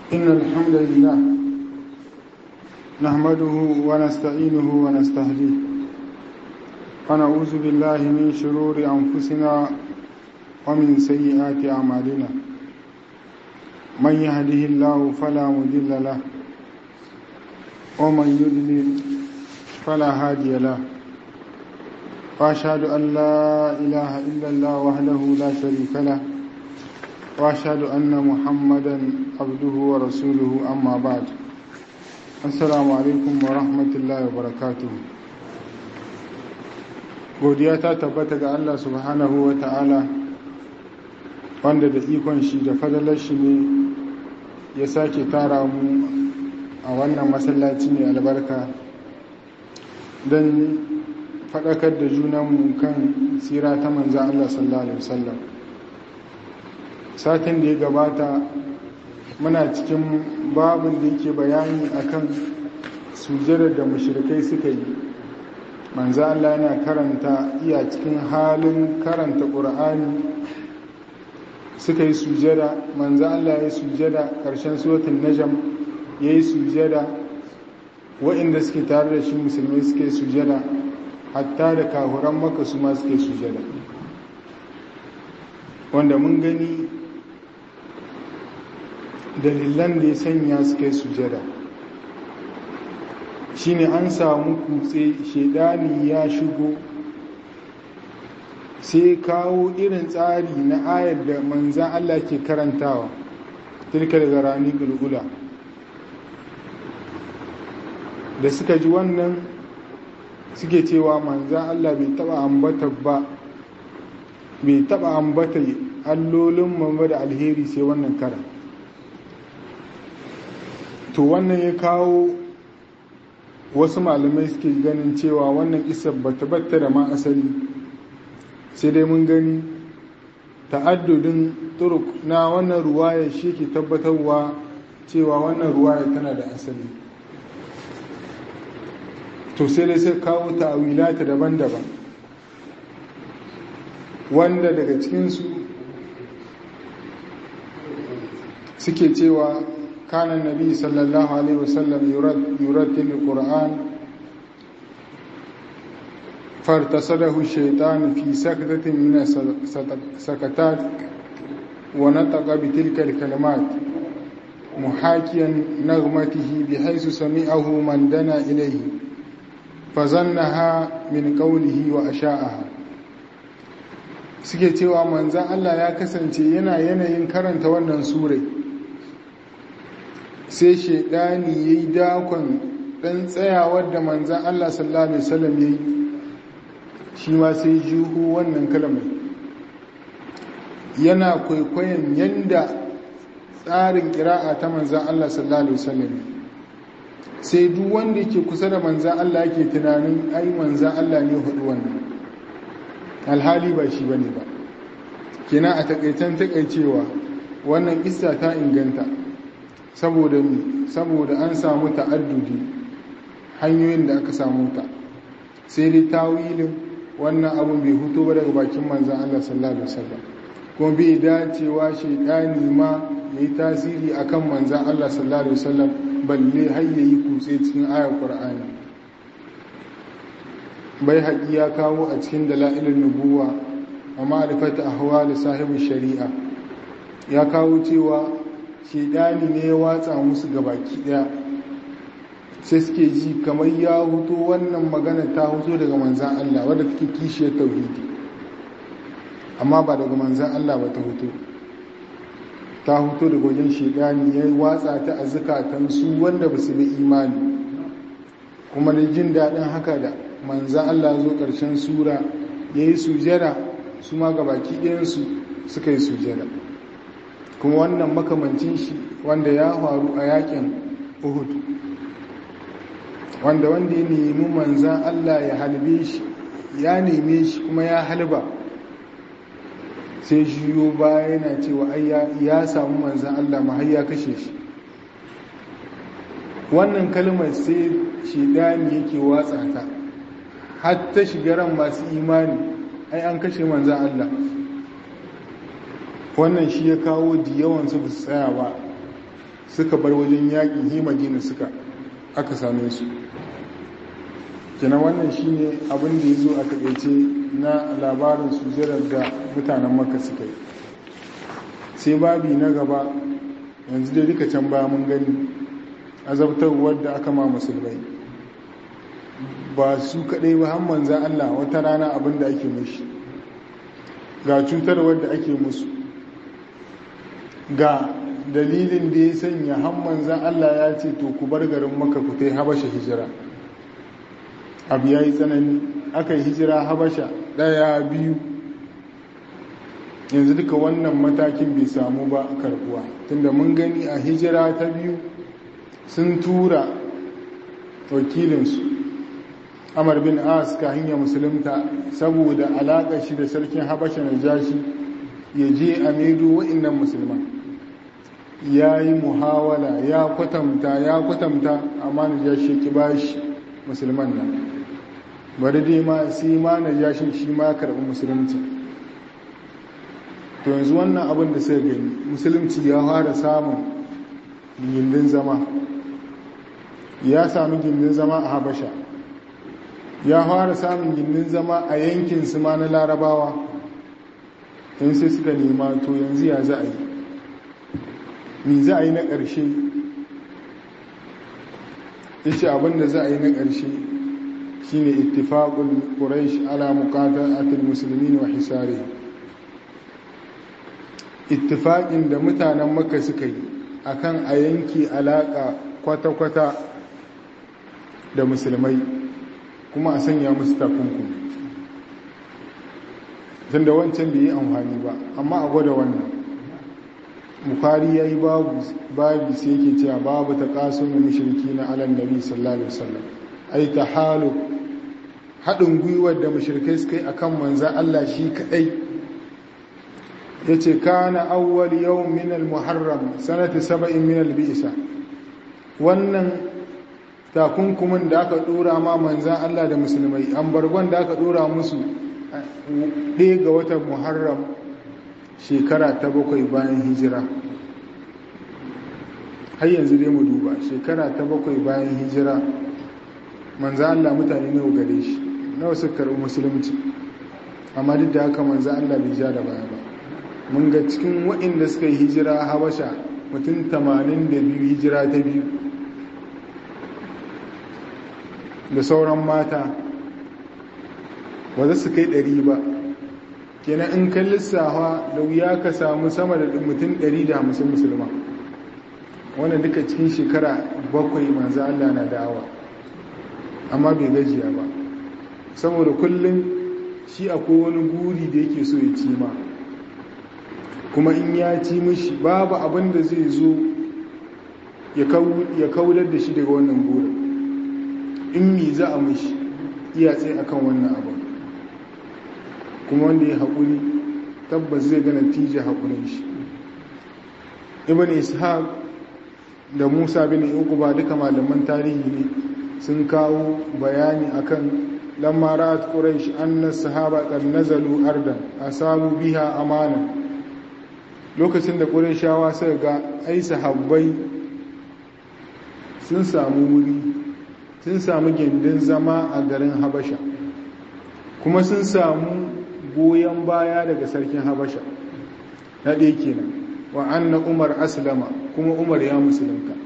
إن الحمد لله نحمده ونستعينه ونستهديه ونعوذ بالله من شرور أنفسنا ومن سيئات أعمالنا من يهده الله فلا مضل له ومن يضلل فلا هادي له وأشهد أن لا إله إلا الله وحده لا شريك له وأشهد أن محمدا عبده ورسوله أما بعد السلام عليكم ورحمة الله وبركاته godiya ta tabbata ga Allah subhanahu wa ta'ala wanda da ikon shi da fadalar shi ne ya sake tara mu a wannan masallaci mai albarka don faɗakar da junanmu kan tsira ta manza Allah sallallahu Alaihi wasallam satin da ya gabata muna cikin babin da yake bayani akan sujjadar da mushrikai suka yi manza Allah yana karanta iya cikin halin karanta ƙur'ani suka yi sujjada manza Allah ya yi sujjada ƙarshen suratun najam ya yi sujjada waɗanda suke tare da shi musulmai suke sujjada hatta da kahuran maka su ma suke sujjada wanda mun gani dalilan da ya sanya suka yi sujada shine an samu kutse shaidani ya shigo sai kawo irin tsari na ayar da manzan Allah ke karantawa tilka daga rani gulgula da suka ji wannan suke cewa manzan Allah bai taba ambata ba bai taba ambata allolin mamma da alheri sai wannan karan to wannan ya kawo wasu malamai suke ganin cewa wannan isar bata batta da ma asali sai dai mun gani ta'addudin turuk na wannan ruwaya shi ke tabbatarwa cewa wannan ruwaya tana da asali to sai dai sai kawo ta'awilata daban-daban wanda daga cikinsu suke cewa كان النبي صلى الله عليه وسلم يرتل القرآن فارتصده الشيطان في سكتة من السكتات ونطق بتلك الكلمات محاكيا نغمته بحيث سمعه من دنا إليه فظنها من قوله وأشاءها suke cewa manzan Allah ya kasance yana yanayin karanta wannan surai sai shaidani ya yi dakon ɗan tsayawar da manzan Allah sallallahu Alaihi wasallam ya yi shi ma sai juhu wannan kalmar yana kwaikwayon yadda tsarin ƙira'a ta manzan Allah sallallahu Alaihi wasallam sai duk wanda ke kusa da manzan Allah ke tunanin ai manzan Allah ne hudu wannan alhali ba shi ba ne ba kina a takaitan takaicewa wannan isa ta inganta saboda mi saboda an samu ta'addudi hanyoyin da aka samu ta sai dai tawilin wannan abun bai huto ba daga bakin manzan Allah sallallahu alaihi wasallam kuma bai dacewa shedani ma yayi tasiri akan manzan Allah sallallahu alaihi wasallam balle har yayi kutse cikin ayar Qur'ani bai haƙi ya kawo a cikin dalailin nubuwa wa ma'rifatu ahwali sahibi shari'a ya kawo cewa shedani ne ya watsa musu gabaki daya sai suke ji kamar ya huto wannan magana ta huto daga manzan Allah wadda take kishiyar tauhidi amma ba daga manzan Allah ba ta huto ta huto daga wajen shedani ya watsa ta a zukatan su wanda ba su bi imani kuma da jin daɗin haka da manzan Allah zo ƙarshen sura ya yi sujada su ma gabaki ɗayansu suka yi sujada kuma wannan makamancin shi wanda ya faru a yakin uhud wanda wanda ya nemi manzan Allah ya halbe shi ya neme shi kuma ya halba sai shiyo baya yana cewa ya samu manzan Allah ma har ya kashe shi wannan kalmar sai shidani yake watsa ta har ta shiga ran masu imani ai an kashe manzan Allah wannan shi ya kawo da yawansu ba su tsaya ba suka bar wajen yaƙi himagina suka aka same su kina wannan shine abin da ya zo a taƙaice na labarin sujjadar da mutanen maka suka yi sai babi na gaba yanzu dai duka can baya mun gani azabtarwar da aka ma musulmai ba su kaɗai ba hamman za Allah wata rana abin da ake mashi ga cutarwar da ake musu ga dalilin da ya sanya hamman za Allah ya ce to ku bar garin maka ku ta habasha hijira abu ya yi tsanani aka yi hijira habasha ɗaya biyu yanzu duka wannan matakin bai samu ba karbuwa tunda mun gani a hijira ta biyu sun tura wakilinsu amar bin as ka hanyar musulunta saboda alaƙa shi da sarkin habasha na jashi ya je a maido wa'innan musulman ya yi muhawala ya kwatanta ya kwatanta amma na jashi ki ba shi musulman nan bari dai ma sai ma na jashin shi ma karɓi musulunci to yanzu wannan abin da sai gani musulunci ya fara samun gindin zama ya sami gindin zama a habasha ya fara samun gindin zama a yankin su ma na larabawa in sai suka nema to yanzu ya za a yi mi za a yi na ƙarshe ya ce abinda za a yi na ƙarshe shi ne ittifaƙul ƙuraish ala muƙatar atil musulmi wa hisari ittifaƙin da mutanen maka suka yi akan a yanki alaƙa kwata-kwata da musulmai kuma a sanya musu takunkumi tun da wancan bai yi amfani ba amma a gwada wannan bukari ya yi babu sai yake cewa babu ta kasun da mashirki na alan nabi sallallahu alaihi wasallam ai ta halu haɗin gwiwar da mashirkai suka yi a kan manzan allah shi kaɗai ya ce kana awwal yau minal muharram sanata saba'in minal bi'isa wannan takunkumin da aka dora ma manzan Allah da musulmai an bargon da aka dora musu ɗaya ga watan muharram shekara ta bakwai bayan hijira har yanzu dai mu duba shekara ta bakwai bayan hijira manzan Allah mutane nawa gare shi nawa suka karɓi musulunci amma duk da haka manzan Allah bai ja da baya ba mun ga cikin waɗanda suka yi hijira habasha mutum 82 hijira ta biyu da sauran mata ba za su kai ɗari ba kenan in kan lissafa da wuya ka samu sama da mutum ɗari da hamsin musulma wannan duka cikin shekara bakwai manzo Allah na da'awa amma bai gajiya ba saboda kullum shi akwai wani guri da yake so ya ci ma kuma in ya ci mishi babu abin da zai zo ya kaudar da shi daga wannan burin in mi za a mishi iya tsaye akan wannan abu kuma wanda ya haƙuri tabbas zai gana tije haƙurin shi ibn ishaq da musa bin uquba duka malaman tarihi ne sun kawo bayani akan lamma ra'at quraish anna sahaba qad nazalu ardan asabu biha amana lokacin da qurayshawa suka ga ai sahabbai sun samu wuri sun samu gindin zama a garin habasha kuma sun samu goyon baya daga sarkin habasha na ɗaya kenan wa anna umar aslama kuma umar ya musulunta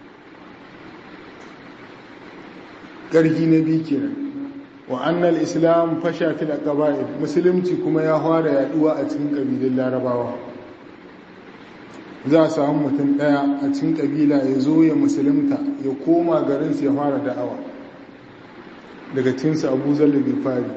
ƙarfi na biyu kenan wa annal islam fasha fil aqabail musulunci kuma ya fara yaduwa a cikin kabilun larabawa za a samu mutum ɗaya a cikin ƙabila ya zo ya musulunta ya koma garinsu ya fara da'awa daga cinsu abu zallabin fari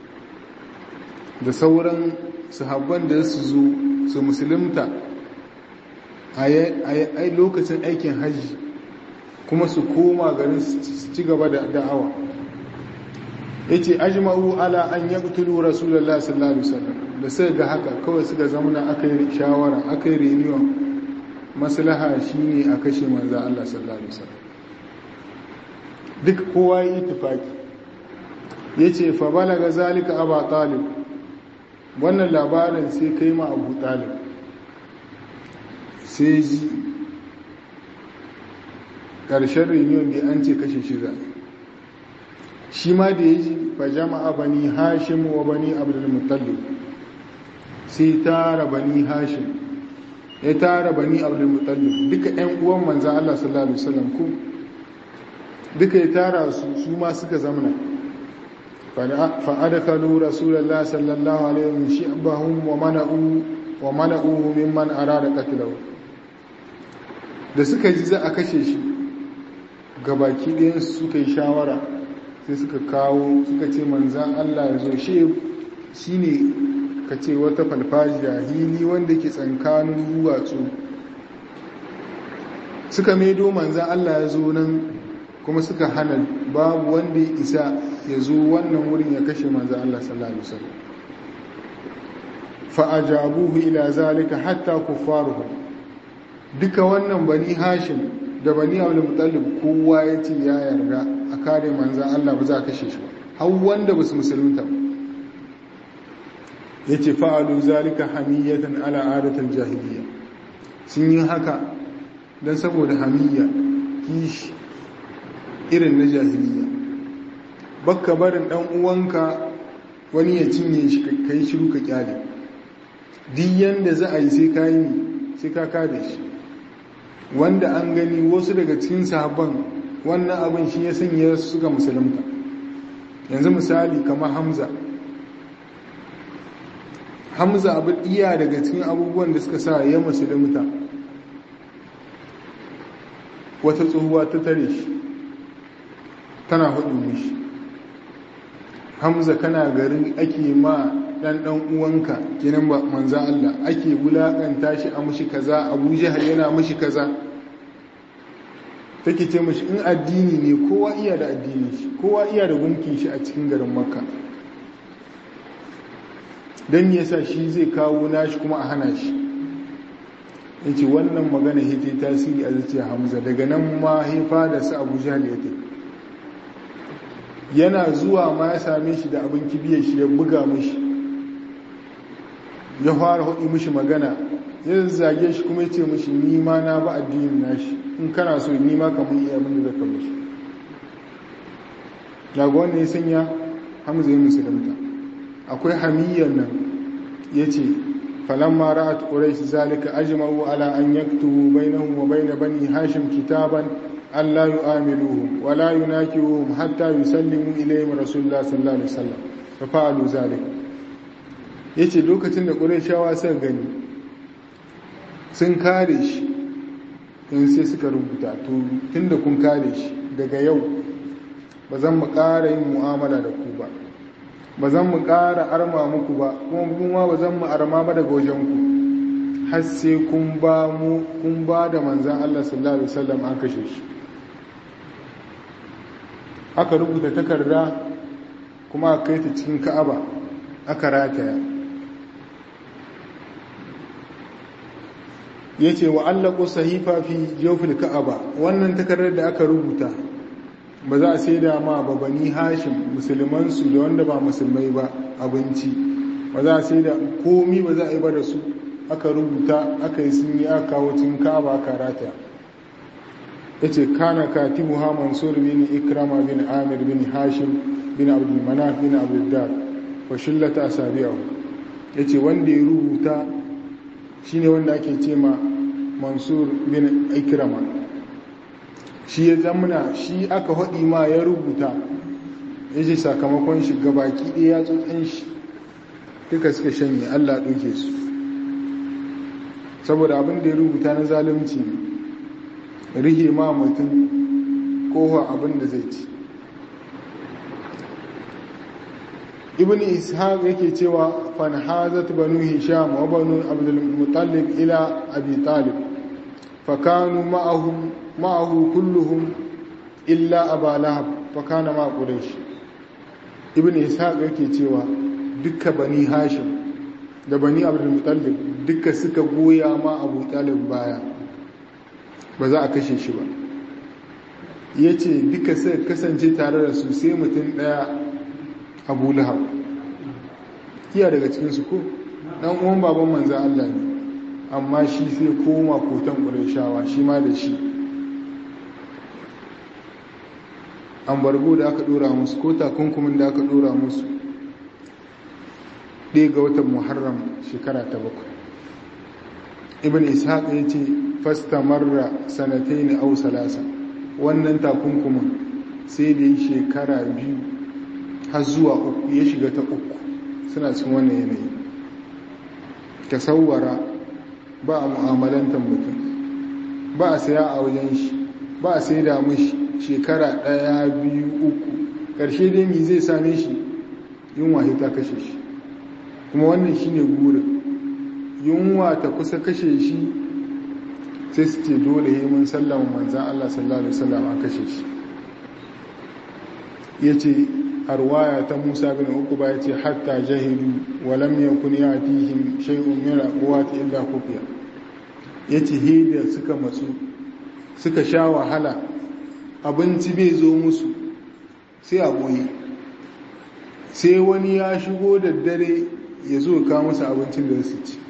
da sauran sahabban da su zo su musulunta a lokacin aikin hajji kuma su koma garin su ci gaba da da'awa ya ce ajma'u ala an yaqtulu rasulullah sallallahu alaihi wasallam da sai ga haka kawai suka zamana aka yi shawara aka yi reunion maslaha shine a kashe manzo Allah sallallahu alaihi wasallam duk kowa yi tufaki yace fa balaga zalika aba talib wannan labarin sai kai ma abu talib sai ji ƙarshen reunion da an ce kashe shi za shi ma da ya ji fa jama'a bani hashim wa bani abdulmutallib sai tara bani hashim ya tara bani abdulmutallib duka 'yan uwan manzan Allah sallallahu alaihi wasallam ku duka ya tara su su ma suka zamana fa'adakalu rasulallah sallallahu alaihi wasallam shi'bahum wa mana'u wa mana'uhu mimman arada qatlahu da suka ji za a kashe shi gabaki ɗayan suka yi shawara sai suka kawo suka ce manzan Allah ya zo shi shine ka ce wata falfajiya hili wanda ke tsankanin duwatsu suka maido manzan Allah ya zo nan kuma suka hana babu wanda ya isa ya zo wannan wurin ya kashe manzan Allah sallallahu alaihi wasallam fa'ajabuhu ila zalika hatta kuffaruhu duka wannan bani hashim da bani abdul mutallib kowa ya ce ya yarda a kare manzan Allah ba za a kashe shi ba har wanda ba su musulunta ba ya ce fa'alu zalika hamiyatan ala adatul jahiliya sun yi haka don saboda hamiyya kishi irin na jahiliya bakka barin dan uwanka wani ya cinye shi ka yi shiru ka kyale duk yanda za a yi sai ka yi sai ka kada shi wanda an gani wasu daga cikin sahabban wannan abin shi ya sanya su suka musulunta yanzu misali kamar hamza hamza abu iya daga cikin abubuwan da suka sa ya musulunta wata tsohuwa ta tare shi tana hudu mishi hamza kana garin ake ma dan dan uwanka kenan ba manza Allah ake wulakanta shi a mushi kaza Abu Jahal yana mushi kaza take ce mushi in addini ne kowa iya da addini shi kowa iya da gunkin shi a cikin garin Makka dan yasa shi zai kawo nashi kuma a hana shi yace wannan magana hite tasiri a zuciyar Hamza daga nan ma hifa da su Abu Jahal ya tafi yana zuwa ma ya same shi da abin kibiyar shi ya buga mishi ya fara hudu mishi magana ya zage shi kuma ya ce mishi nima na ba addinin nashi in kana so nima kamar iya abin da zaka mishi daga wannan ya sanya hamza ya musulunta akwai hamiyyar nan ya ce falamma ra'at quraish zalika ajma'u ala an yaktubu bainahum wa bain bani hashim kitaban an la yu'amiluhum wa la yunakiruhum hatta yusallimu ilayhim rasulullah sallallahu alaihi wasallam fa fa'alu zalika yace lokacin da qurayshawa suka gani sun kare shi in sai suka rubuta to tunda kun kare shi daga yau ba zan mu ƙara yin mu'amala da ku ba ba zan mu ƙara arma muku ba kuma kuma ba zan mu arma ba daga wajen ku har sai kun ba mu kun ba da manzan Allah sallallahu alaihi wasallam an kashe shi aka rubuta takarda kuma aka kai ta cikin ka'aba aka rataya ya ce wa allaku sahifa fi jofil ka'aba wannan takardar da aka rubuta ba za a sai da ma ba bani hashim musulmansu da wanda ba musulmai ba abinci ba za a sai da komi ba za a yi ba da su aka rubuta aka yi sun yi aka kawo cikin ka'aba aka rataya ya ce kana katibu ha mansur bin ikrama bin amir bin hashim bin abdul manaf bin abdul wa shillata asabiyahu ya ce wanda ya rubuta shine wanda ake ce ma mansur bin ikrama shi ya zamana shi aka haɗi ma ya rubuta ya ce sakamakon shi gabaki ɗaya tsotsin shi duka suka shanye allah ɗauke su saboda abin da ya rubuta na zalunci rihe ma mutum kowa abin da zai ci ibn ishaq yake cewa fanhazat banu hisham wa banu abdul muttalib ila abi talib fakanu ma'ahum ma'ahu kulluhum illa aba lahab fakana ma quraish ibn ishaq yake cewa dukka bani hashim da bani abdul muttalib dukka suka goya ma abu talib baya ba za a kashe shi ba yace duka suka kasance tare da su sai mutum daya abu lahab kiya daga cikinsu ko dan uwan baban manzan Allah ne amma shi sai koma kotan ƙurashawa shi ma da shi ambargo da aka dora musu ko takunkumin da aka dora musu ɗaya ga watan muharram shekara ta bakwai ibn ishaq ya ce fasta marra sanatai ne au salasa wannan takunkumin sai da yi shekara biyu har zuwa uku ya shiga ta uku suna cikin wannan yanayi ka sauwara ba a mu'amalantar mutum ba a saya a wajen shi ba a sai da mashi shekara ɗaya biyu uku ƙarshe dai mi zai same shi yunwa ta kashe shi kuma wannan shi ne gurin yunwa ta kusa kashe shi sai su ce dole yi mun sallama manzan Allah sallallahu Alaihi wasallam a kashe shi ya ce arwaya ta musa bin uku ba ya ce hatta jahilu walam yakun ya tihim shay'un min quwwati illa kufiya yace hida suka matsu suka sha wahala abinci bai zo musu sai a boye sai wani ya shigo da dare ya zo ka musu abincin da su ci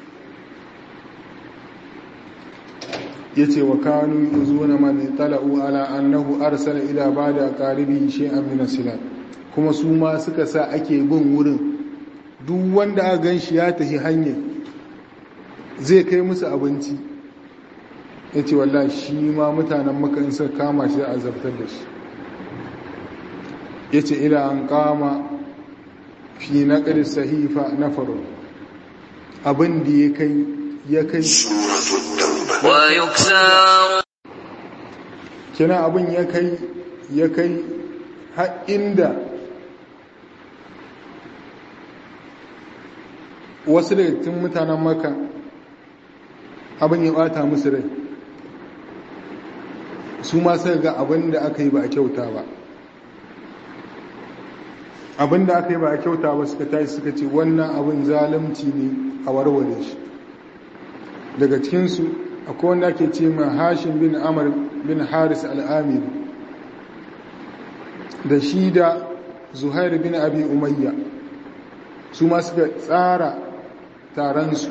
yace wa kanu yuzuna man tala'u ala annahu arsala ila bada qaribi shay'an min silat kuma su ma suka sa ake bin wurin duk wanda aka gan shi ya tafi hanyar zai kai musu abinci ya ce wallah shi ma mutanen maka in suka kama shi a zartar da shi ya ce ila an kama fi na sahifa na faro abin da ya kai ya kai kina abin ya kai ya kai har inda wasu daga cikin mutanen maka abin ya bata musu rai su ma suka ga abin da aka yi ba a kyauta ba abin da aka yi ba a kyauta ba suka tashi suka ce wannan abin zalunci ne a warware shi daga cikinsu akwai wanda ake ce ma hashin bin amur bin haris al'amir da shi da zuhair bin abi umayya su ma suka tsara taronsu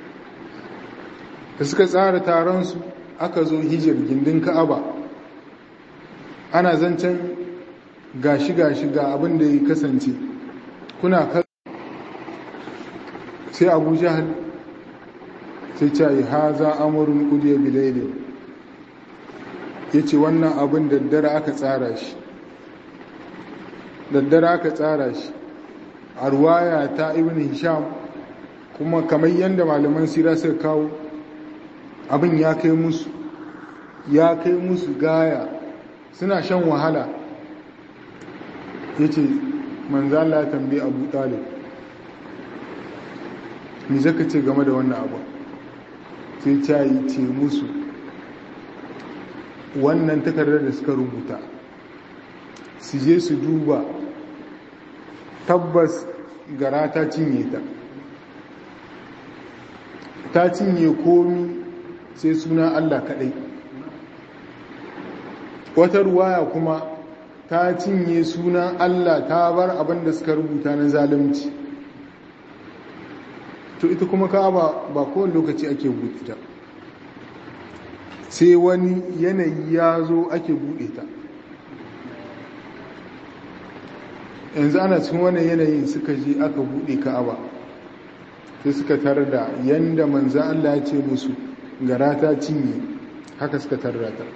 da suka tsara taronsu aka zo hijir gindin ka'aba ana zancen gashi-gashi ga abin da ya kasance kuna kal sai abu jahal sai ce yi haza amurin kudiya bilaide ya ce wannan abin daddare aka tsara shi daddare aka tsara shi a ruwaya ta ibn hisham kuma kamar yadda malaman sira suka kawo abin ya kai musu ya kai musu gaya suna shan wahala ya ce manzala tambayi abu talib ni zaka ce game da wannan abu sai ta yi ce musu wannan takardar da suka rubuta su je su duba tabbas gara ta cinye ta ta cinye komi sai suna Allah kaɗai wata ruwaya kuma ta cinye sunan Allah ta bar abin da suka rubuta na zalunci to ita kuma ka ba ba kowane lokaci ake buɗe ta sai wani yanayi ya zo ake buɗe ta yanzu ana cikin wannan yanayin suka je aka buɗe ka'aba sai suka tarar da yanda manzan Allah ya ce musu gara ta cinye haka suka tarra ta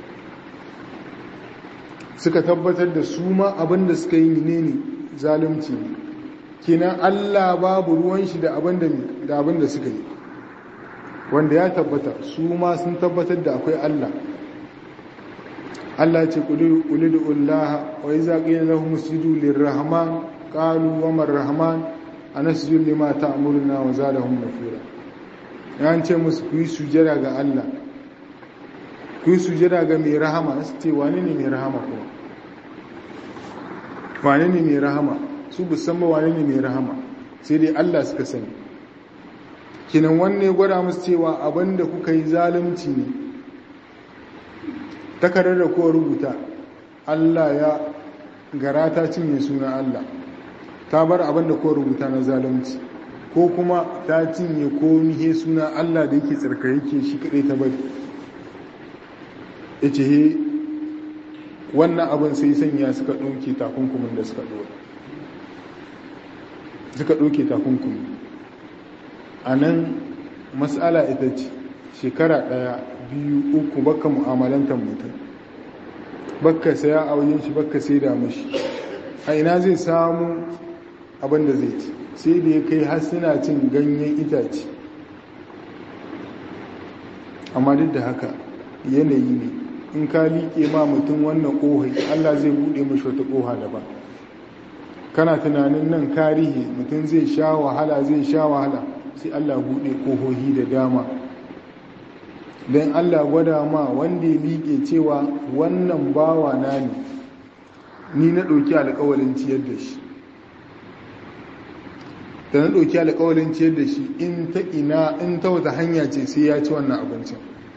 suka tabbatar da su ma abinda suka yi ne ne zalunci ne kenan Allah babu ruwan shi da abinda da abinda suka yi wanda ya tabbata su ma sun tabbatar da akwai Allah Allah ce qulidu ullaha wa iza qila lahum isjudu lirrahman qalu wa man rahman anasjudu lima ta'muruna wa zadahum nufura yan ce musu ku yi sujada ga Allah ku yi sujada ga mai rahama su ce wane ne mai rahama kuma wane ne mai rahama su musamman wane ne mai rahama sai dai Allah suka sani kinan wanne gwada musu cewa abinda kuka yi zalunci ne takarar da kowa rubuta Allah ya gara ta cinye suna Allah ta bar abinda kowa rubuta na zalunci ko kuma ta cinye komi he suna Allah da yake tsarka yake shi kadai ta bari ya ce he wannan abin sai sanya suka ɗauke takunkumin da suka ɗora suka ɗauke takunkumi a nan matsala ita ce shekara ɗaya biyu uku baka mu'amalantar mutum baka saya a wajen shi baka sai da mashi a ina zai samu abin da zai ci sai da ya kai har suna cin ganyen itace amma duk da haka yanayi ne in ka liƙe ma mutum wannan ƙohai allah zai buɗe mashi wata ƙoha daban kana tunanin nan karihi mutum zai sha wahala zai sha wahala sai allah buɗe ƙohohi da dama don allah gwada ma wanda ya liƙe cewa wannan bawa na ne ni na ɗauki alƙawalin ciyar da shi da na ɗauki alƙawalin ciyar da shi in ta ina in ta wata hanya ce sai ya ci wannan abincin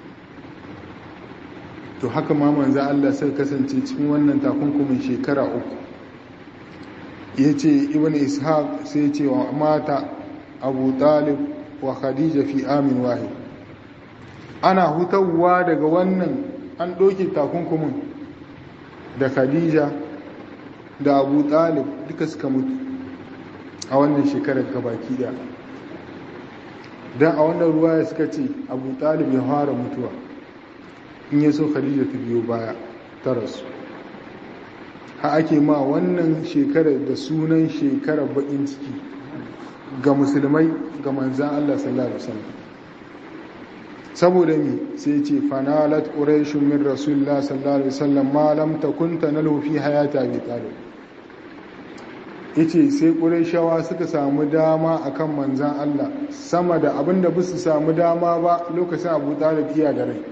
to haka ma manza Allah sai kasance cikin wannan takunkumin shekara uku ya ce ibn ishaq sai ce wa mata abu talib wa khadija fi amin wahid ana hutawa daga wannan an ɗauki takunkumin da khadija da abu talib duka suka mutu a wannan shekarar gabaki da don a wannan ruwa suka ce abu talib ya fara mutuwa in ya so khadija ta biyo baya ta rasu ha ake ma wannan shekarar da sunan shekarar bakin ciki ga musulmai ga manzan Allah sallallahu alaihi wasallam saboda mi sai ce fanalat quraishun min rasulillah sallallahu alaihi wasallam ma lam takun tanalu fi hayati abi talib yace sai quraishawa suka samu dama akan manzan Allah sama da abinda ba su samu dama ba lokacin Abu Talib iya da rai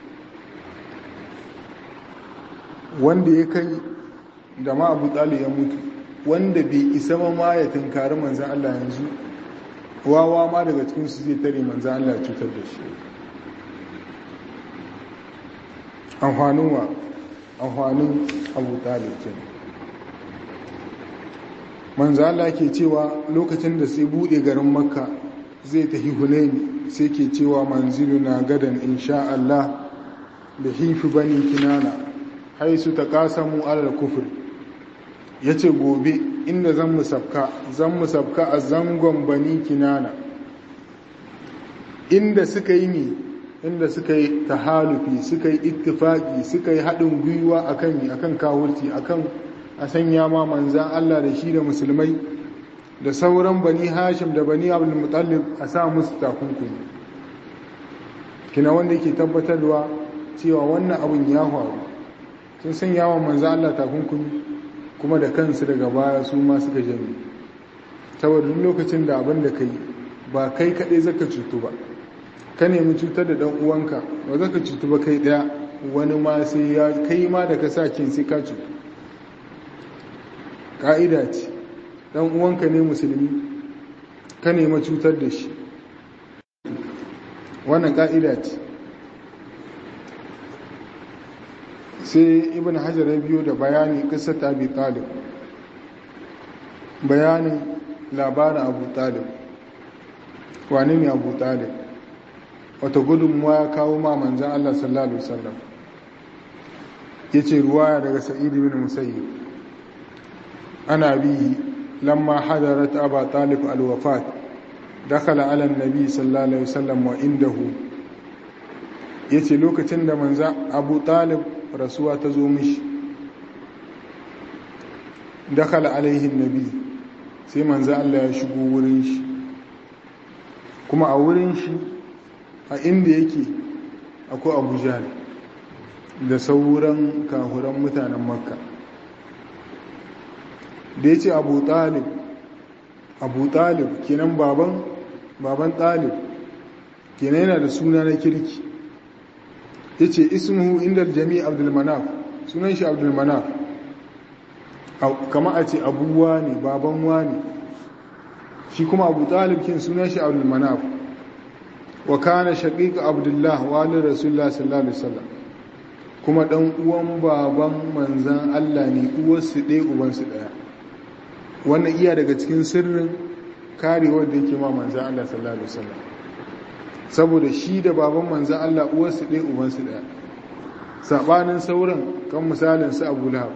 wanda ya kai da ma Abu Talib ya mutu wanda bai isa ma ya tunkari manzan Allah yanzu wawa ma daga cikin su zai tare manzan Allah ya cutar da shi amfanin wa amfanin Abu Talib kenan manzo Allah ke cewa lokacin da sai bude garin makka zai tafi hunaini sai ke cewa manzilu na gadan insha Allah da hifi bani kinana haisu ta kasamu alal kufur yace gobe inda zan musafka zan musafka a zangon bani kinana inda suka yi ne inda suka yi tahalufi suka yi ittifaki suka yi haɗin gwiwa akan akan kawurci akan a sanya ma manzan Allah da shi da musulmai da sauran bani hashim da bani abdul mutallib a sa musu takunkumi kina wanda yake tabbatarwa cewa wannan abin ya faru sun sanya wa manzan Allah takunkumi kuma da kansu daga baya su ma suka jami saboda duk lokacin da abin da kai ba kai kaɗai zaka cutu ba ka nemi cutar da ɗan uwanka ba zaka cutu ba kai ɗaya wani ma sai ya kai ma da ka sa kin sai ka cutu ƙa'ida ce ɗan uwanka ne musulmi ka nema cutar da shi wannan ƙa'ida ce sai ibn hajar ya biyo da bayani ƙasar abi talib bayanin labarin abu talib wane ne abu talib wata gudunmuwa ya kawo ma manzan allah sallallahu alaihi wasallam ya ce ruwaya daga sa'id bin musayyib ana bihi lamma hadarat aba talib alwafat dakhala ala annabi sallallahu alaihi wasallam wa indahu yace lokacin da manza abu talib rasuwa ta zo mishi dakhala alaihi annabi sai manza Allah ya shigo wurin shi kuma a wurin shi a inda yake akwai abu jahl da sauran kahuran mutanen makka da ya ce abu talib abu talib kenan baban baban talib kenan yana da suna na kirki ya ce ismuhu inda jami abdulmanaf sunan shi abdulmanaf kama a ce abuwa ne baban wani shi kuma abu talib kin sunan shi abdulmanaf wa kana shaqiqa abdullah walid rasulullah sallallahu alaihi wasallam kuma dan uwan baban manzan Allah ne uwarsu ɗaya ubansu ɗaya wannan iya daga cikin sirrin karewar da yake ma manzan Allah sallallahu alaihi wasallam saboda shi da baban manzan Allah uwarsu ɗaya ubansu ɗaya saɓanin sauran kan misalin su abu lahab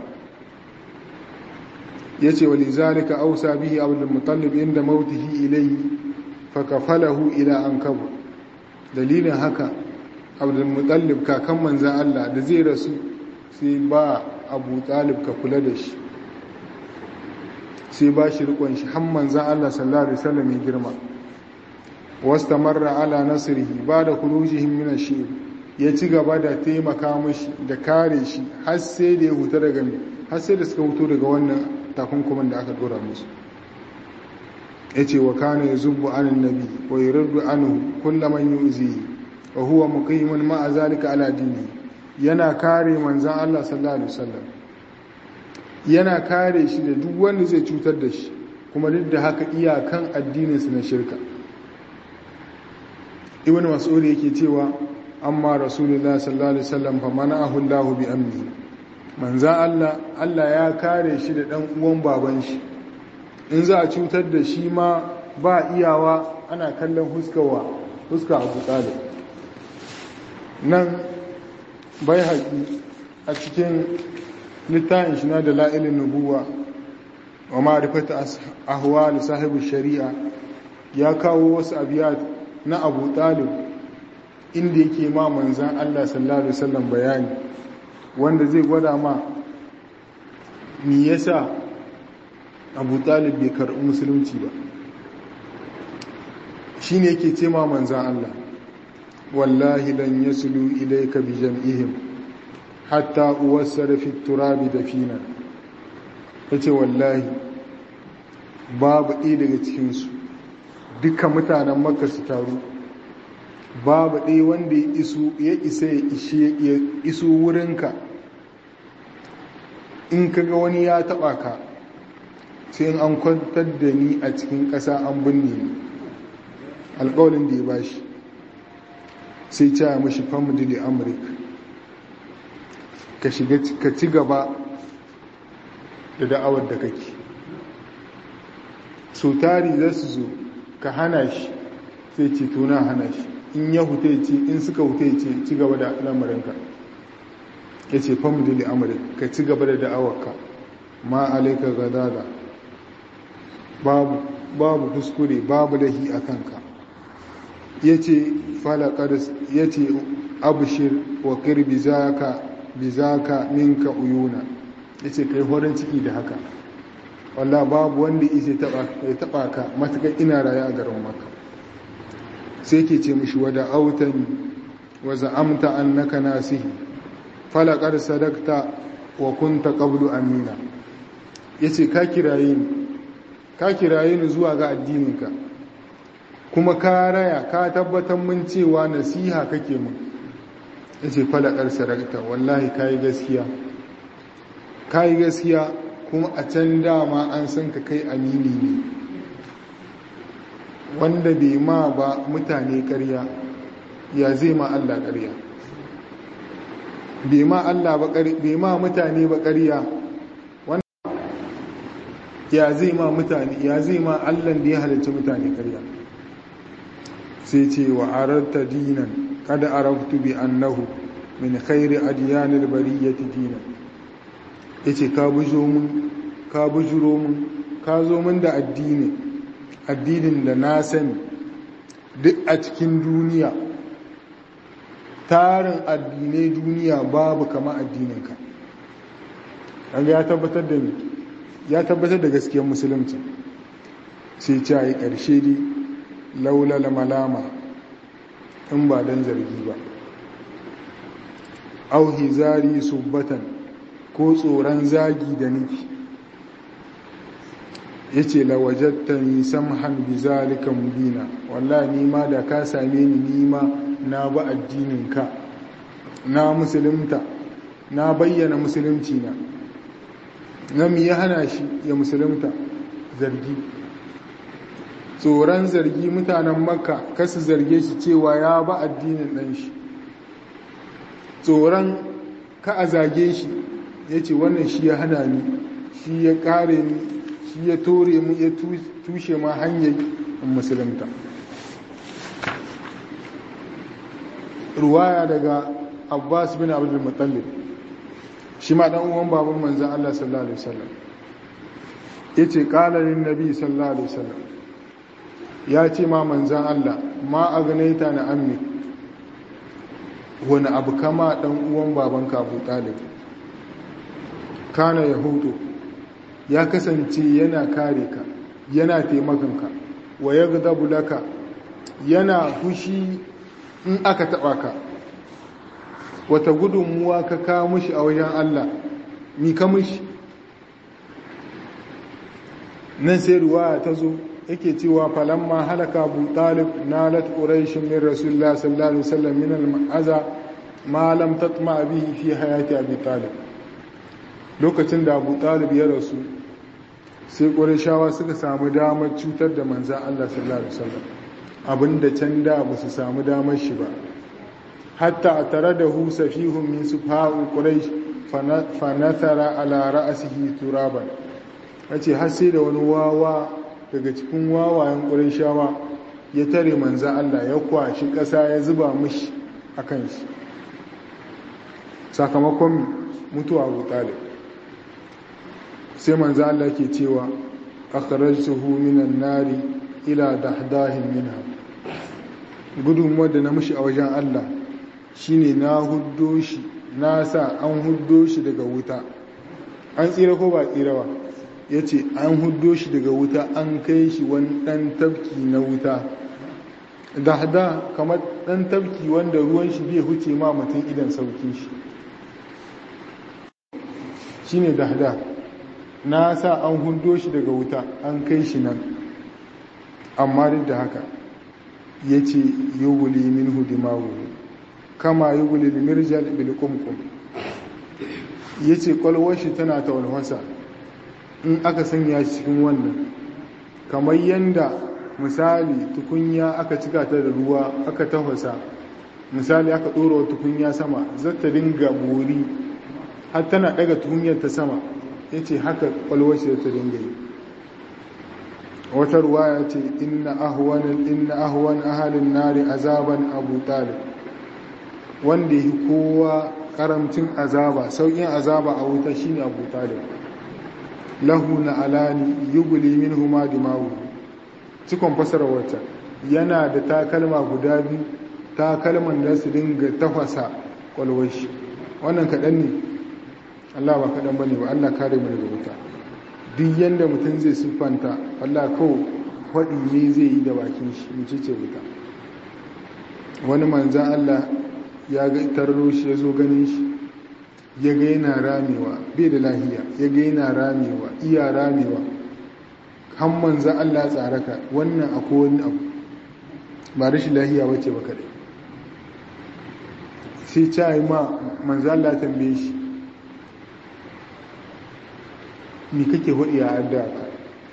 ya ce wa lizalika ausa bihi abdul mutallib inda mautihi ilayhi fakafalahu ila an kabu dalilin haka abdul mutallib kakan manzan Allah da zai rasu sai ba abu talib ka kula da shi sai ba shi rikon shi han manzan Allah sallallahu alaihi wasallam ya girma wastamarra ala nasrihi ba da khurujihim min ash-shi'b ya ci gaba da taimaka mashi da kare shi har sai da ya huta daga har sai da suka huto daga wannan takunkuman da aka dora musu ya ce wa kana ya zubu anin nabi wa yi rarru anu kulla man yi uzi wa huwa muqimin ma'a zalika ala dini yana kare manzan Allah sallallahu alaihi wasallam yana kare shi da duk wanda zai cutar da shi kuma duk da haka iyakan addininsu na shirka ibn mas'ud yake cewa amma rasulullah sallallahu alaihi wasallam fa mana'ahu Allah bi amni manzan Allah Allah ya kare shi da dan uwan baban shi in za a cutar da shi ma ba iyawa ana kallon huskawa huska Abu Talib nan bai haƙi a cikin littafin shi na da la'ilin nubuwa wa ma'rifata ahwal sahibi shari'a ya kawo wasu abiyat na Abu Talib inda yake ma manzan Allah sallallahu alaihi wasallam bayani wanda zai gwada ma me yasa Abu Talib bai karɓi musulunci ba shine yake ce ma manzan Allah wallahi lan yaslu ilayka bi jam'ihim hatta uwassara fi turabi dafina yace wallahi babu ɗaya daga cikinsu duka mutanen makka su taru babu ɗaya wanda ya isa ya iso wurinka in kaga wani ya taɓa ka sai in an kwantar da ni a cikin ƙasa an binne ni alƙawalin da ya bashi sai caya mashi family amurka ka shiga ka ci gaba da da'awar da kake so tari za su zo ka hana shi sai ce tuna hana shi in ya hute ce in suka hute ce ci gaba da lamarinka ya ce family da amurka ka ci gaba da da'awarka ma alaika gadada babu babu kuskure babu lahi a kanka ya ce falakar ya ce abushir wa kirbi zaka bi zaka minka uyuna ya ce kai horon ciki da haka walla babu wanda isa ya taba ka matuƙar ina raye a garin maka sai ke ce mishi wada autani wa za'amta annaka nasihi falakar sadakta wa kunta qablu amina yace ka kiraye ni ka kiraye ni zuwa ga addininka kuma ka raya ka tabbatar mun cewa nasiha kake mun yace falakar sadakta wallahi kai gaskiya kai gaskiya kuma a can dama an san ka kai amini ne wanda bai ma ba mutane ƙarya ya zai ma Allah ƙarya bai ma Allah ba bai ma mutane ba ƙarya wanda ya zai ma mutane ya zai ma Allah da ya halarci mutane ƙarya sai ce wa ararta dinan kada araftu bi annahu min khairi adyanil bariyati dinan yace ka bujo mun ka bujuro mun ka zo mun da addini addinin da na sani duk a cikin duniya tarin addinai duniya babu kama addininka an ya tabbatar da ya tabbatar da gaskiyar musulunci sai ce a yi ƙarshe dai laulala malama in ba don zargi ba auhi zari subbatan ko tsoron zagi da nufi ya ce lawajatta ni samhan bi zalika mubina wallahi nima da ka same ni nima na ba addininka na musulunta na bayyana musulunci na na mi ya hana shi ya musulunta zargi tsoron zargi mutanen makka kasu zarge shi cewa ya ba addinin ɗan shi tsoron ka a zage shi ya ce wannan shi ya hana ni shi ya kare ni shi ya tore mu ya tushe ma hanyar musulunta ruwaya daga abbas bin abdul mutallib shi ma dan uwan baban manzon Allah sallallahu alaihi wasallam yace qala lin nabi sallallahu alaihi wasallam ya ce ma manzon Allah ma agnaita na ammi wani abu kama dan uwan babanka Abu Talib kana yahudu ya kasance yana kare ka yana taimakonka wa yaghdabu laka yana fushi in aka taba ka wata gudunmuwa ka kawo mushi a wajen Allah mi ka mushi nan sai ruwaya ta zo yake cewa falamma halaka abu talib nalat quraish min rasulullah sallallahu alaihi wasallam min al-ma'aza ma lam tatma bihi fi hayati abi talib lokacin da abu talib ya rasu sai qurayshawa suka samu damar cutar da manzon Allah sallallahu alaihi wasallam abinda can da ba su samu damar shi ba hatta tare da hu safihun min sufa'u quraish fa nathara ala ra'sihi turaban yace har sai da wani wawa daga cikin wawayen qurayshawa ya tare manzo Allah ya kwashi ƙasa ya zuba mishi akan shi sakamakon mutuwa Abu Talib sai manzo Allah ke cewa akhrajtuhu minan nari ila dahdahin minha gudunmuwar da na mushi a wajen Allah shine na huddo shi na sa an huddo shi daga wuta an tsira ko ba tsira ba ya ce an huddo shi daga wuta an kai shi wani ɗan tafki na wuta da hada kamar ɗan tafki wanda ruwan shi bai huce ma mutum idan sauki shi shi ne da hada na sa an huddo shi daga wuta an kai shi nan amma duk da haka ya ce yi wuli min hudimawu kama yi wuli mirjal bilkumkum ya ce kwalwashi tana ta walwasa in aka sanya shi cikin wannan kamar yadda misali tukunya aka cika ta da ruwa aka tafasa misali aka ɗora wa tukunya sama zata dinga bori har tana ɗaga tukunyar ta sama ya ce haka kwalwashi ta dinga yi wata ruwaya ce inna ahwan inna ahwan ahalin nari azaban abu talib wanda yi kowa karamcin azaba saukin azaba a wuta shine abu talib lahu na alani yuguli minhu ma dimawu cikon fasara wata yana da takalma guda biyu takalman da su dinga tafasa kwalwashi wannan kaɗan ne Allah ba kaɗan ba ne ba Allah kare mu daga wuta duk yadda mutum zai siffanta Allah kawo faɗi ne zai yi da bakin shi mace ce wuta wani manzan Allah ya ga tarro shi ya zo ganin shi ya ga yana ramewa bai da lahiya ya ga yana ramewa iya ramewa han manzan Allah tsaraka wannan akwai wani abu ba rashin lahiya wace ba kaɗai sai ca yi ma manzan Allah tambaye shi ni kake hudu ya adda ka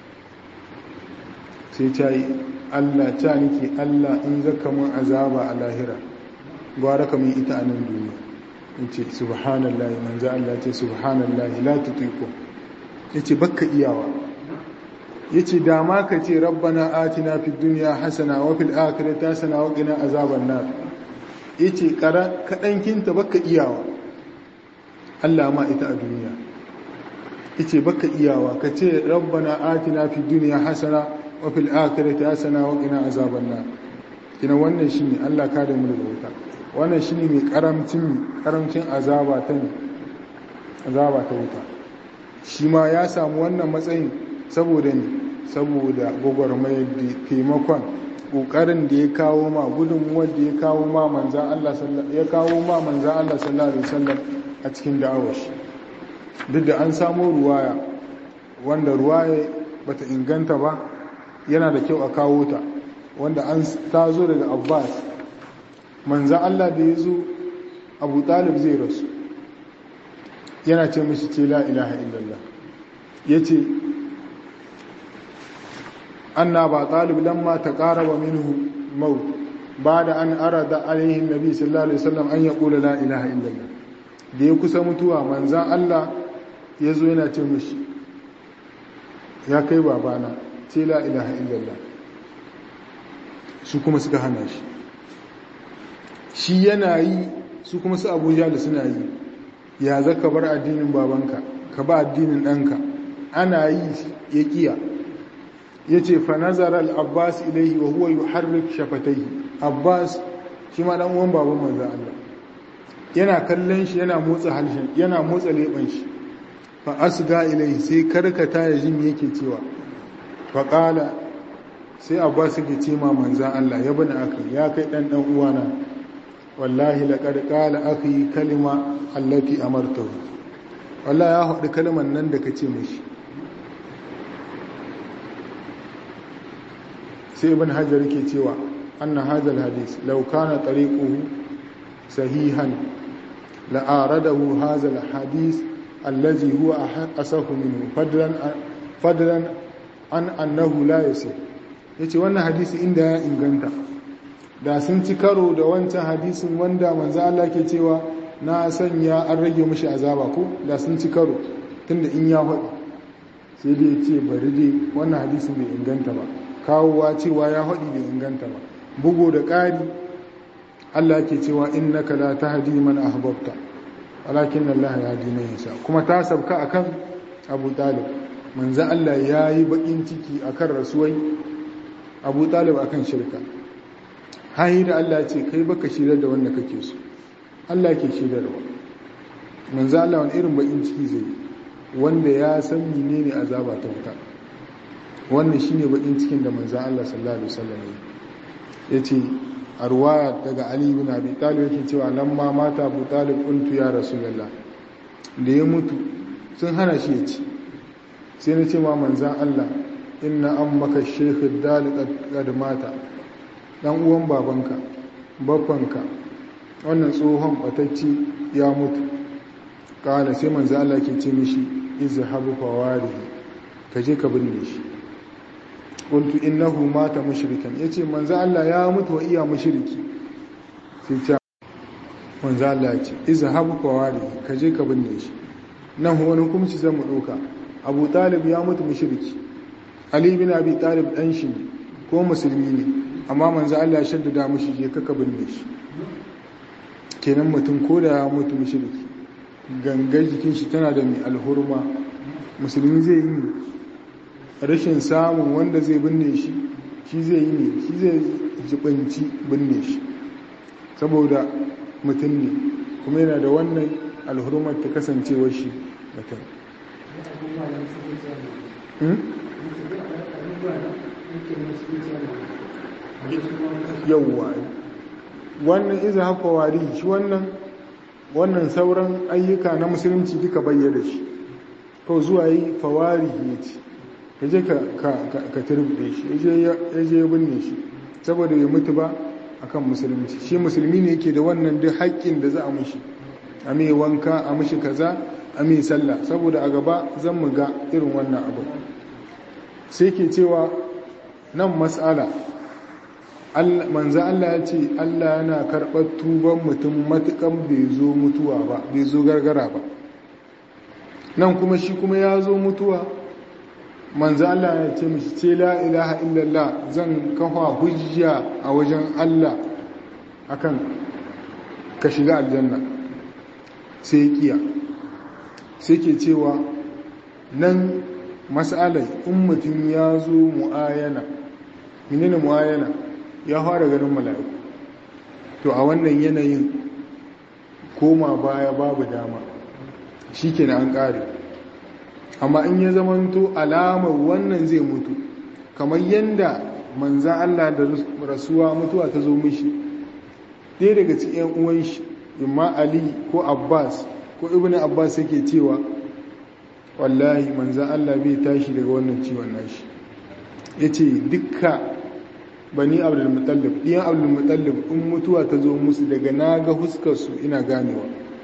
sai ta yi allah ta nike allah in zaka mun azaba a lahira gwara ka mun ita a nan duniya in ce subhanallah manzo allah ce subhanallah la tutiku ya ce bakka iyawa ya ce dama ka ce rabbana atina fi duniya hasana wa fil akhirati hasana wa qina azaban nar ya ce kaɗankinta bakka iyawa allah ma ita a duniya yace baka iyawa ka ce rabbana atina fi dunya hasana wa fil akhirati hasana wa qina azaban nar kina wannan shine Allah ka da mu daga wuta wannan shine mai karamcin karamcin azaba ta azaba ta wuta shi ma ya samu wannan matsayin saboda ne saboda gwagwarmayar da taimakon kokarin da ya kawo ma gudunmuwar da ya kawo ma manzan Allah ya kawo ma manzan Allah sallallahu alaihi wasallam a cikin da'awar shi duk da an samo ruwaya wanda ruwaya bata inganta ba yana da kyau a kawo ta wanda an ta zo daga abbas manza allah da ya zo abu talib zai rasu yana ce mashi ce la ilaha illallah ya ce anna ba talib lamma ta ƙaraba minhu maut ba da an arada alaihin nabi sallallahu alaihi wasallam an ya ƙula la ilaha illallah da ya kusa mutuwa manzan allah ya zo yana ce mashi ya kai babana ce la ilaha illallah su kuma suka hana shi shi yana yi su kuma su abuja da suna yi ya zaka bar addinin babanka ka ba addinin ɗanka ana yi ya kiya ya ce fa nazar al-abbas ilaihi wa huwa yuharrik shafatai abbas shi ma dan uwan baban manzo Allah yana kallon shi yana motsa harshen yana motsa leban shi fa asga ilaihi sai karkata ya jin yake cewa fa qala sai abbas yake ce ma manzo Allah ya bani akai ya kai dan dan uwana wallahi laqad qala akhi kalima allati amartahu wallahi ya haɗu kalmar nan da kace mishi sai ibn hajar ke cewa anna hadha alhadith law kana tariquhu sahihan la aradahu hadha alhadith alladhi huwa asahu minhu fadlan fadlan an annahu la yasih yace wannan hadisi inda ya inganta da sun ci karo da wancan hadisin wanda manzo Allah ke cewa na sanya an rage mishi azaba ko da sun ci karo tunda in ya faɗi sai dai ce bari dai wannan hadisin bai inganta ba kawowa cewa ya haɗi bai inganta ba bugu da ƙari Allah ke cewa innaka la tahdi man ahbabta walakin Allah yahdi man yasha kuma ta sabka akan Abu Talib manzo Allah yayi bakin ciki akan rasuwai Abu Talib akan shirka hayi da Allah ce kai baka shirar da wanda kake so Allah ke shirarwa manzo Allah wani irin bakin ciki zai wanda ya san menene azaba ta wuta wannan shine bakin cikin da manzon Allah sallallahu alaihi wasallam yace a ruwaya daga Ali ibn Abi Talib yake cewa lamma mata Abu Talib qultu ya Rasulullah da ya mutu sun hana shi ya ci sai na ce ma manzon Allah inna ammaka shaykh ad-dalik qad mata dan uwan babanka babbanka wannan tsohon batacci ya mutu kala sai manzo Allah ke ce mishi izhabu fawarihi kaje ka binne shi qultu innahu mata mushrikan yace manzo Allah ya mutu wa iya mushriki sai ce manzo Allah ya ce izhabu fawarihi kaje ka binne shi nan wani hukunci zan mu doka Abu Talib ya mutu mushriki Ali bin Abi Talib dan shi ko musulmi ne amma manzo Allah ya shaddada mushi je ka binne shi kenan mutum ko da ya mutu mushriki gangar jikin shi tana da mai alhurma musulmi zai yi rashin samun wanda zai binne shi shi zai yi ne shi zai jibanci binne shi saboda mutum ne kuma yana da wannan alhurmar ta kasancewar shi mutum yauwa wannan iza haka wari shi wannan wannan sauran ayyuka na musulunci duka bayyana shi ko zuwa yi fawari ya ce ya je ka turbe shi ya je binne shi saboda ya mutu ba akan musulunci shi musulmi ne yake da wannan duk haƙƙin da za a mushi a mai wanka a mushi kaza a mai sallah saboda a gaba zan mu ga irin wannan abu sai ke cewa nan mas'ala manzo Allah ya ce Allah yana karɓar tuban mutum matukan bai zo mutuwa ba bai zo gargara ba nan kuma shi kuma ya zo mutuwa manzo Allah ya ce mishi ce la ilaha illallah zan kafa hujja a wajen Allah akan ka shiga aljanna sai kiya sai ke cewa nan mas'alai in mutum ya zo mu'ayana menene mu'ayana ya fara ganin mala'iku to a wannan yanayin koma baya babu dama shi ke an ƙare amma in ya zamanto alamar wannan zai mutu kamar yadda manzan Allah da rasuwa mutuwa ta zo mishi ɗaya daga cikin uwan shi imma ali ko abbas ko ibn abbas yake cewa wallahi manzan Allah bai tashi daga wannan ciwon nashi ya ce dukka bani abdulmutallib ɗiyan abdulmutallib in mutuwa ta zo musu daga na ga huskarsu ina ganewa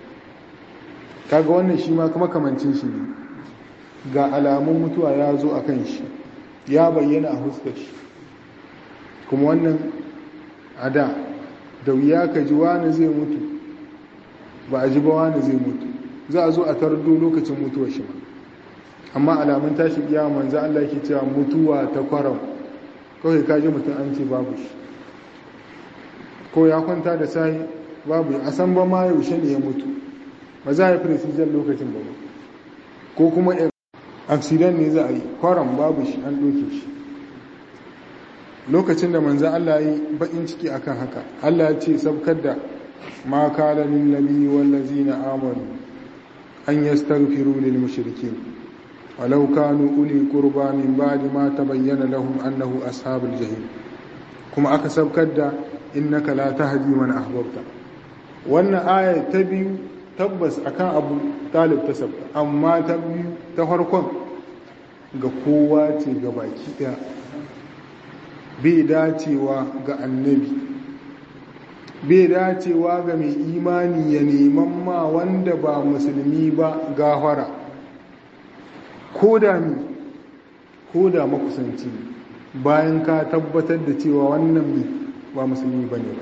kaga wannan shi ma kuma kamancin shi ne ga alamun mutuwa ya zo a kan shi ya bayyana a huskar shi kuma wannan a da da wuya ka ji wani zai mutu ba a ji ba wani zai mutu za a zo a tardo lokacin mutuwar shi ma amma alamun tashi kiyama manzo Allah yake cewa mutuwa ta kwaram kawai ka ji mutum an ce babu shi ko ya kwanta da sai babu a san ba ma yaushe ne ya mutu ba za a yi precision lokacin ba ko kuma accident ne za a yi kwaram babu shi an ɗauke shi lokacin da manzan Allah yi baƙin ciki akan haka Allah ya ce sabkar da ma kala lil nabi wallazi na amanu an yastaghfiru lil mushrikin walau kanu uli qurba min ba'di ma tabayyana lahum annahu ashabul jahim kuma aka sabkar da innaka la tahdi man ahbabta wannan aya ta biyu tabbas akan abu talib ta sabta amma ta biyu ta farkon ga kowa ce ga baki daya bai dacewa ga annabi bai dacewa ga mai imani ya neman ma wanda ba musulmi ba gafara ko da mi ko da makusanci bayan ka tabbatar da cewa wannan mi ba musulmi ba ne ba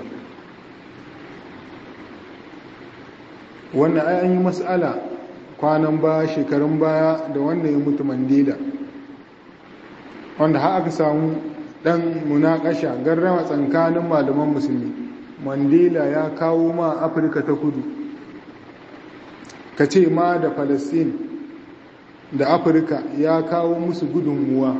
wannan ai an yi matsala kwanan baya shekarun baya da wanda ya mutu mandela wanda har aka samu dan munakasha garrama tsakanin malaman musulmi mandela ya kawo ma afirka ta kudu ka ce ma da palestine da afirka ya kawo musu gudunmuwa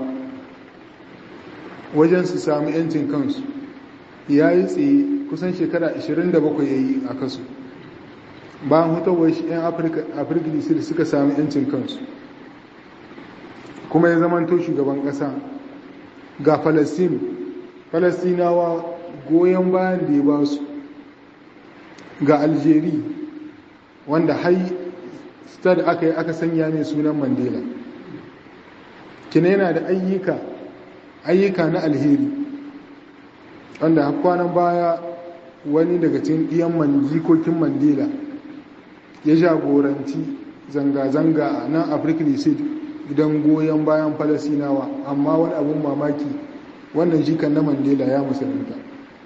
wajen su sami yancin kansu ya yi tsaye kusan shekara 27 ya yi a kasu bayan hutawar shi 'yan afirka da suka sami yancin kansu kuma ya zamanto shugaban ƙasa ga falastin falastinawa goyon bayan da ya ba su ga aljeri wanda hai stad aka yi aka sanya mai sunan mandela kina yana da ayyuka ayyuka na alheri wanda kwanan baya wani daga cikin ɗiyan jikokin mandela ya jagoranci zanga-zanga a nan afirka gidan goyon bayan falasinawa amma wani abun mamaki wannan jikan na mandela ya musulunta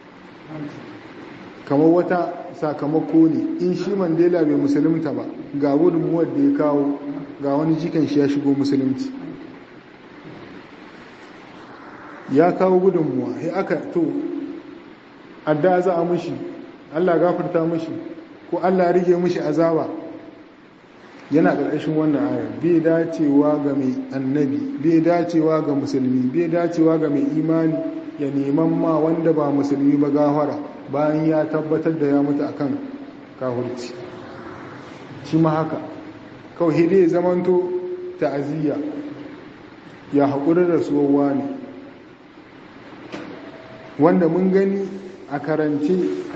kamar wata sakamako ne in shi mandela bai musulunta ba ga gudunmuwar da ya kawo ga wani jikan shi ya shigo musulunci ya kawo gudunmuwa ya aka to adda za a mushi allah gafarta mushi ko allah rige mushi azaba yana ƙarƙashin wannan ayar bai dacewa ga mai annabi bai dacewa ga musulmi bai dacewa ga mai imani ya neman ma wanda ba musulmi ba gafara bayan ya tabbatar da ya mutu akan kahurci shi ma haka kawai dai zamanto ta'aziyya ya haƙuri da suwawa ne wanda mun gani a karance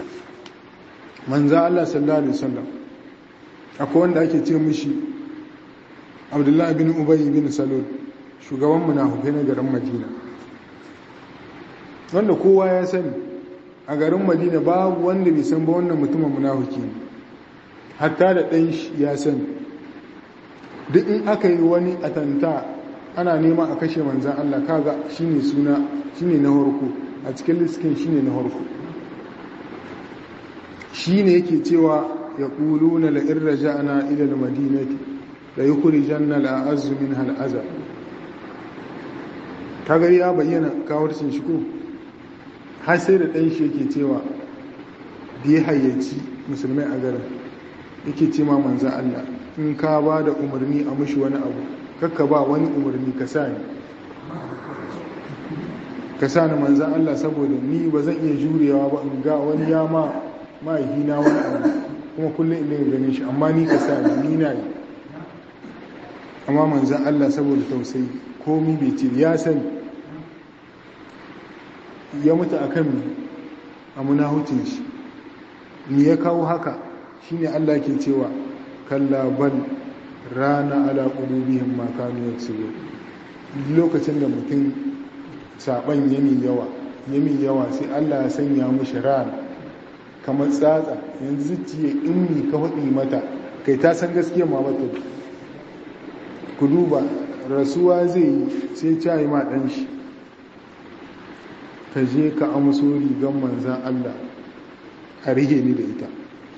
manza Allah sallallahu Alaihi wasallam akwai wanda ake ce mishi abdullahi bin ubayi bin salon shugaban munafukai na garin madina wanda kowa ya sani a garin madina babu wanda bai san ba wannan mutumin munafuki ne hatta da ɗan ya sani duk in aka yi wani atanta ana nema a kashe manzan Allah kaga shine suna shine na harko a cikin liskin shine na harko shine yake cewa ya ƙuluna la'in raja'ana ilal madinati da yi kuri janna la'azu min hal'aza ta gari ya bayyana kawarcin shi ko har sai da ɗan shi yake cewa da ya hayyaci musulmai a garin yake ce ma manzan Allah in ka ba da umarni a mushi wani abu kakka ba wani umarni ka sa ni ka sa ni manzan Allah saboda ni ba zan iya jurewa ba in ga wani ya ma mahaifina wani abu kuma kullum in daga ganin shi amma ni ka sa ni ni na yi amma manzan Allah saboda tausayi komi bai ce ya sani ya mutu a kan a munahucin shi ni ya kawo haka shine Allah ke cewa kalla bal rana ala qulubihim ma kanu yaksubu lokacin da mutum saban yamin yawa yamin yawa sai Allah ya sanya mushi rana kamar tsatsa yanzu zuciya in mi ka faɗi mata kai ta san gaskiya ma mata ku duba rasuwa zai yi sai cayi ma ɗan shi ka je ka amso rigar manzan Allah a rige ni da ita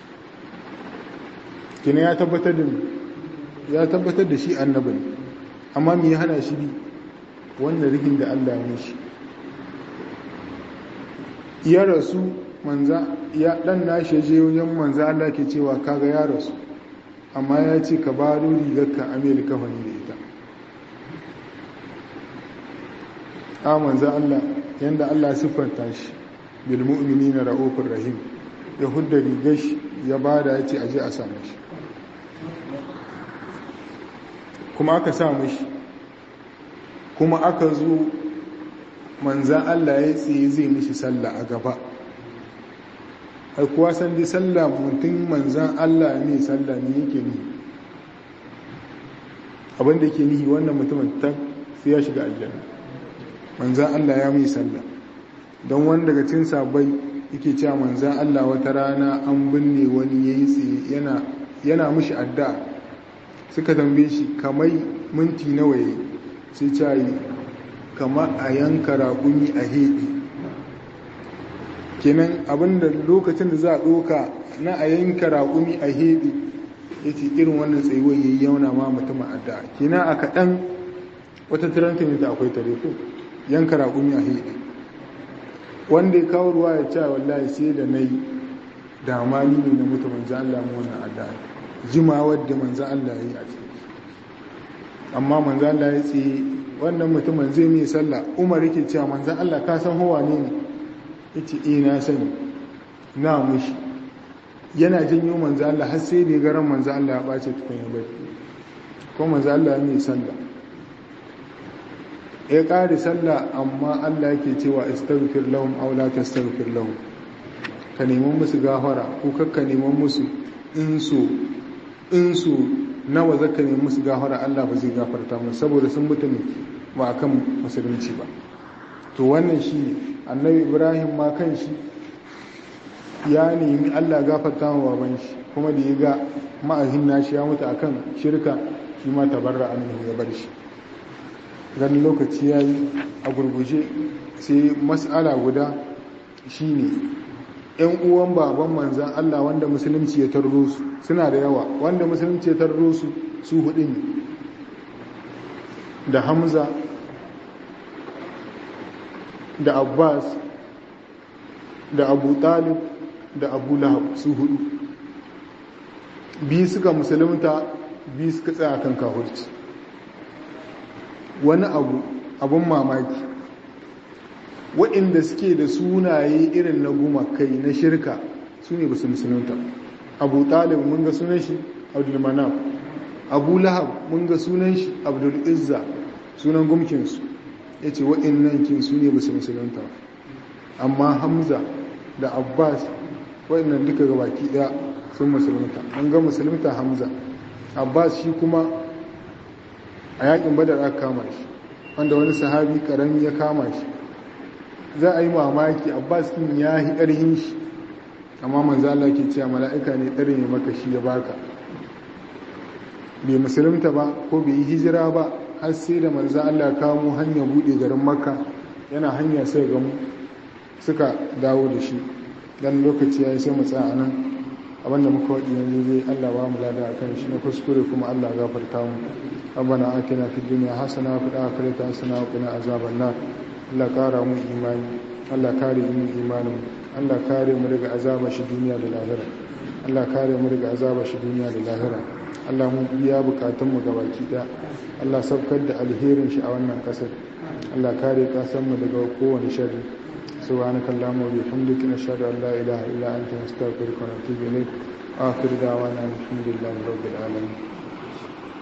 kina ya tabbatar da ya tabbatar da shi annabi amma me ya hana shi bi wannan rigin da Allah ya shi ya rasu manza ya dan nashi je wajen manzo Allah ke cewa kaga ya rasu amma ya ce ka ba rigar ka amerika wani da ita a manzo Allah yanda Allah siffanta shi bil mu'minina ra'ufur rahim ya hudda rigar shi ya bada ya ce aje a samu shi kuma aka samu shi kuma aka zo manzan Allah ya tsaye zai mishi sallah a gaba ai kuwa san dai sallah mutum manzan Allah ne sallah ne yake ni abinda ke nihi wannan mutumin ta sai ya shiga aljanna manzan Allah ya mai sallah don wani daga cin sabai yake cewa manzan Allah wata rana an binne wani ya yi tsaye yana yana mishi addu'a suka tambaye shi kamai minti nawa yayi sai cayi kama a yanka raƙumi a heɗe kenan abinda lokacin da za a ɗoka na a yanka raƙumi a heɗe ya ce irin wannan tsayuwar ya yi yauna ma mutum a da kenan a kaɗan wata tirantin da akwai tare ko yanka raƙumi a heɗe wanda ya kawo ruwa ya ce wallahi sai da na yi damani ne na mutu manzan Allah mu wannan addu'a jima wadda manzan Allah ya yi a ciki amma manzan Allah ya tsaye wannan mutumin zai mai sallah umar yake cewa manzan Allah ka san hawa ne ne yace eh na sani na mushi yana janyo manzan Allah har sai da garan manzan Allah ya bace tukun ya bai ko manzan Allah ya mai sallah ya kare sallah amma Allah yake cewa astaghfir lahum aw la tastaghfir lahum ka neman musu gafara ko kakka neman musu in so in so nawa zaka neman musu gafara Allah ba zai gafarta musu saboda sun mutu ne ba akan musulunci ba to wannan shi annabi Ibrahim ma kan shi ya nemi Allah gafarta wa baban shi kuma da ya ga ma'ahin nashi ya mutu akan shirka shi ma tabarra annabi ya bar shi ganin lokaci ya yi a gurguje sai matsala guda shine yan uwan baban manzan Allah wanda musulunci ya tarro su suna da yawa wanda musulunci ya tarro su su hudu ne da hamza da abbas da abu talib da abu lahab su hudu biyu suka musulunta biyu suka tsaya kan kahurci wani abu abun mamaki waɗanda suke da sunaye irin na gumakai na shirka su ne ba su musulunta abu talib mun ga sunan shi abdulmanaf abu lahab mun ga sunan shi abdul izza sunan gumkinsu ya ce waɗannan kin su ne ba su musulunta amma hamza da abbas waɗannan duka ga baki ɗaya sun musulunta mun ga musulunta hamza abbas shi kuma a yakin badar aka kama shi wanda wani sahabi karami ya kama shi za a yi mamaki abbas kin ya yi ƙarhin shi amma manzo Allah ke cewa mala'ika ne ɗarin ya maka shi ya baka bai musulunta ba ko bai yi hijira ba har sai da manzo Allah kamo hanya buɗe garin makka yana hanya sai gamu suka dawo da shi dan lokaci ya yi sai mu tsaya nan abinda muka waɗi yanzu zai Allah ba mu lada akan shi na kuskure kuma Allah gafarta mu ربنا آتنا في الدنيا حسنة وفي الآخرة حسنة وقنا عذاب النار Allah kara mu imani Allah kare mu imanin Allah kare mu daga azaba shi duniya da lahira Allah kare mu daga azaba shi duniya da lahira Allah mu biya bukatun mu gabaki daya Allah sabkar da alherin shi a wannan kasar Allah kare kasan mu daga kowane sharri سبحانك اللهم وبحمدك نشهد ان لا اله الا انت نستغفرك ونتوب اليك اخر دعوانا الحمد لله رب العالمين